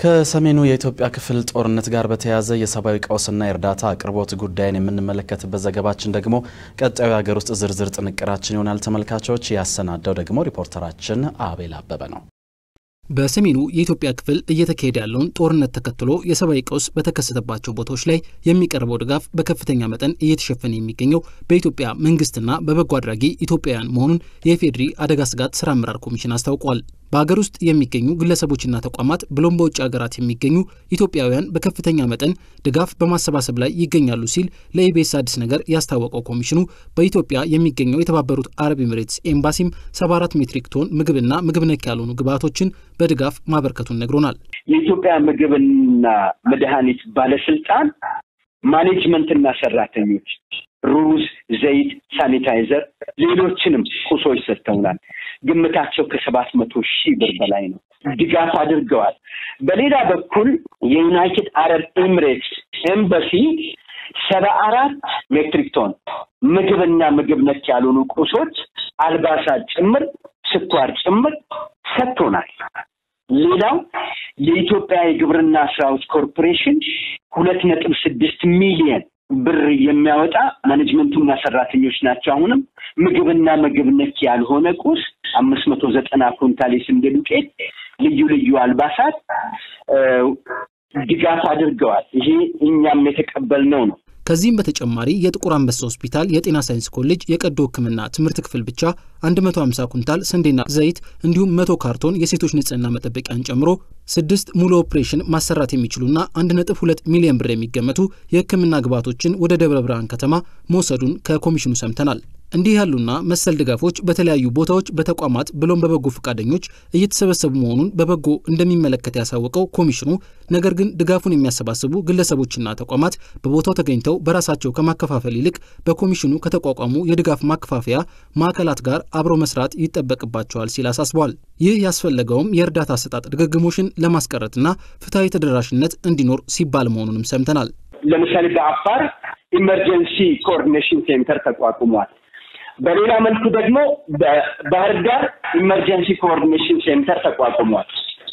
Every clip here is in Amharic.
ከሰሜኑ የኢትዮጵያ ክፍል ጦርነት ጋር በተያያዘ የሰብአዊ ቀውስና የእርዳታ አቅርቦት ጉዳይን የምንመለከትበት ዘገባችን ደግሞ ቀጣዩ የሀገር ውስጥ ዝርዝር ጥንቅራችን ይሆናል። ተመልካቾች ያሰናዳው ደግሞ ሪፖርተራችን አቤል አበበ ነው። በሰሜኑ የኢትዮጵያ ክፍል እየተካሄደ ያለውን ጦርነት ተከትሎ የሰብአዊ ቀውስ በተከሰተባቸው ቦታዎች ላይ የሚቀርበው ድጋፍ በከፍተኛ መጠን እየተሸፈነ የሚገኘው በኢትዮጵያ መንግስትና በበጎ አድራጊ ኢትዮጵያውያን መሆኑን የኢፌዴሪ አደጋ ስጋት ስራ አመራር ኮሚሽን አስታውቋል። በሀገር ውስጥ የሚገኙ ግለሰቦችና ተቋማት ብሎም በውጭ ሀገራት የሚገኙ ኢትዮጵያውያን በከፍተኛ መጠን ድጋፍ በማሰባሰብ ላይ ይገኛሉ ሲል ለኢቢኤስ አዲስ ነገር ያስታወቀው ኮሚሽኑ በኢትዮጵያ የሚገኘው የተባበሩት አረብ ኤምሬትስ ኤምባሲም 74 ሜትሪክ ቶን ምግብና ምግብ ነክ ያልሆኑ ግብዓቶችን በድጋፍ ማበርከቱን ነግሮናል። የኢትዮጵያ ምግብና መድኃኒት ባለስልጣን ማኔጅመንትና ሰራተኞች ሩዝ፣ ዘይት፣ ሳኒታይዘር፣ ሌሎችንም ቁሶች ሰጥተውናል። ግምታቸው ከሰባት መቶ ሺህ ብር በላይ ነው። ድጋፍ አድርገዋል። በሌላ በኩል የዩናይትድ አረብ ኤምሬትስ ኤምባሲ ሰባ አራት ሜትሪክ ቶን ምግብና ምግብ ነክ ያልሆኑ ቁሶች፣ አልባሳት ጭምር፣ ስኳር ጭምር ሰጥቶናል። ሌላው የኢትዮጵያ የግብርና ስራዎች ኮርፖሬሽን ሁለት ነጥብ ስድስት ሚሊየን ብር የሚያወጣ ማኔጅመንቱና ሰራተኞች ናቸው። አሁንም ምግብና ምግብ ነክ ያልሆነ ቁስ አምስት መቶ ዘጠና ኩንታል የስንዴ ዱቄት፣ ልዩ ልዩ አልባሳት ድጋፍ አድርገዋል። ይሄ እኛም የተቀበልነው ነው። ከዚህም በተጨማሪ የጥቁር አንበሳ ሆስፒታል የጤና ሳይንስ ኮሌጅ የቀዶ ሕክምና ትምህርት ክፍል ብቻ 150 ኩንታል ስንዴና ዘይት እንዲሁም መቶ ካርቶን የሴቶች ንጽህና መጠበቂያን ጨምሮ ስድስት ሙሉ ኦፕሬሽን ማሰራት የሚችሉና 1.2 ሚሊዮን ብር የሚገመቱ የሕክምና ግብዓቶችን ወደ ደብረ ብርሃን ከተማ መውሰዱን ከኮሚሽኑ ሰምተናል። እንዲህ ያሉና መሰል ድጋፎች በተለያዩ ቦታዎች በተቋማት ብሎም በበጎ ፈቃደኞች እየተሰበሰቡ መሆኑን በበጎ እንደሚመለከት ያሳወቀው ኮሚሽኑ ነገር ግን ድጋፉን የሚያሰባስቡ ግለሰቦችና ተቋማት በቦታው ተገኝተው በራሳቸው ከማከፋፈል ይልቅ በኮሚሽኑ ከተቋቋሙ የድጋፍ ማከፋፈያ ማዕከላት ጋር አብሮ መስራት ይጠበቅባቸዋል ሲል አሳስበዋል። ይህ ያስፈለገውም የእርዳታ አሰጣጥ ድግግሞሽን ለማስቀረትና ፍትሐዊ ተደራሽነት እንዲኖር ሲባል መሆኑንም ሰምተናል። ለምሳሌ በአፋር ኢመርጀንሲ ኮኦርዲኔሽን ሴንተር ተቋቁሟል። በሌላ መልኩ ደግሞ በባህር ዳር ኢመርጀንሲ ኮኦርዲኔሽን ሴንተር ተቋቁሟል።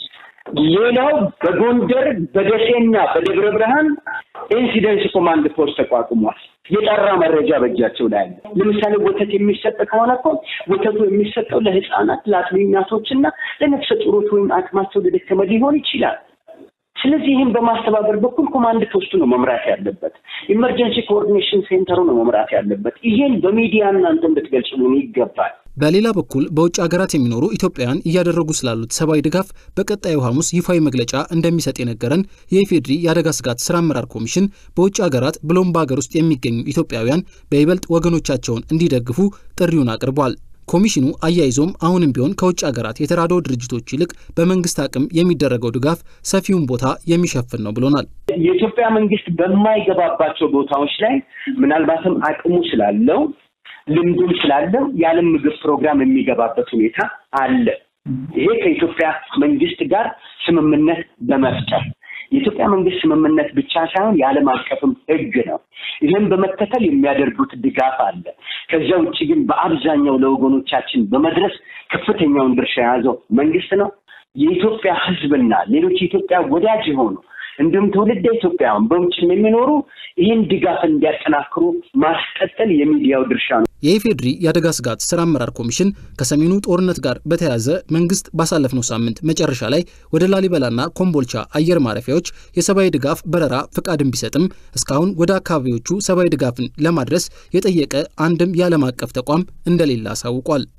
ሌላው በጎንደር በደሴና በደብረ ብርሃን ኢንሲደንስ ኮማንድ ፖስት ተቋቁሟል። የጠራ መረጃ በእጃቸው ላይ አለ። ለምሳሌ ወተት የሚሰጥ ከሆነ እኮ ወተቱ የሚሰጠው ለሕፃናት ለአጥቢ እናቶችና ለነፍሰ ጡሮች ወይም አቅማቸው ለደከመ ሊሆን ይችላል። ስለዚህ ይህን በማስተባበር በኩል ኮማንድ ፖስቱ ነው መምራት ያለበት። ኢመርጀንሲ ኮኦርዲኔሽን ሴንተሩ ነው መምራት ያለበት። ይሄን በሚዲያ እናንተ እንድትገልጹልን ይገባል። በሌላ በኩል በውጭ ሀገራት የሚኖሩ ኢትዮጵያውያን እያደረጉ ስላሉት ሰብአዊ ድጋፍ በቀጣዩ ሐሙስ ይፋዊ መግለጫ እንደሚሰጥ የነገረን የኢፌዴሪ የአደጋ ስጋት ስራ አመራር ኮሚሽን በውጭ ሀገራት ብሎም በሀገር ውስጥ የሚገኙ ኢትዮጵያውያን በይበልጥ ወገኖቻቸውን እንዲደግፉ ጥሪውን አቅርቧል። ኮሚሽኑ አያይዞም አሁንም ቢሆን ከውጭ ሀገራት የተራድኦ ድርጅቶች ይልቅ በመንግስት አቅም የሚደረገው ድጋፍ ሰፊውን ቦታ የሚሸፍን ነው ብሎናል። የኢትዮጵያ መንግስት በማይገባባቸው ቦታዎች ላይ ምናልባትም አቅሙ ስላለው ልምዱም ስላለው የዓለም ምግብ ፕሮግራም የሚገባበት ሁኔታ አለ። ይሄ ከኢትዮጵያ መንግስት ጋር ስምምነት በመፍጠር የኢትዮጵያ መንግስት ስምምነት ብቻ ሳይሆን የዓለም አቀፍም ሕግ ነው። ይህም በመከተል የሚያደርጉት ድጋፍ አለ። ከዚያ ውጭ ግን በአብዛኛው ለወገኖቻችን በመድረስ ከፍተኛውን ድርሻ የያዘው መንግስት ነው። የኢትዮጵያ ሕዝብና ሌሎች የኢትዮጵያ ወዳጅ የሆኑ እንዲሁም ትውልደ ኢትዮጵያውያን በውጭም የሚኖሩ ይህን ድጋፍ እንዲያጠናክሩ ማስቀጠል የሚዲያው ድርሻ ነው። የኢፌዴሪ የአደጋ ስጋት ስራ አመራር ኮሚሽን ከሰሜኑ ጦርነት ጋር በተያያዘ መንግስት ባሳለፍነው ሳምንት መጨረሻ ላይ ወደ ላሊበላና ኮምቦልቻ አየር ማረፊያዎች የሰብአዊ ድጋፍ በረራ ፍቃድን ቢሰጥም እስካሁን ወደ አካባቢዎቹ ሰብአዊ ድጋፍን ለማድረስ የጠየቀ አንድም የዓለም አቀፍ ተቋም እንደሌለ አሳውቋል።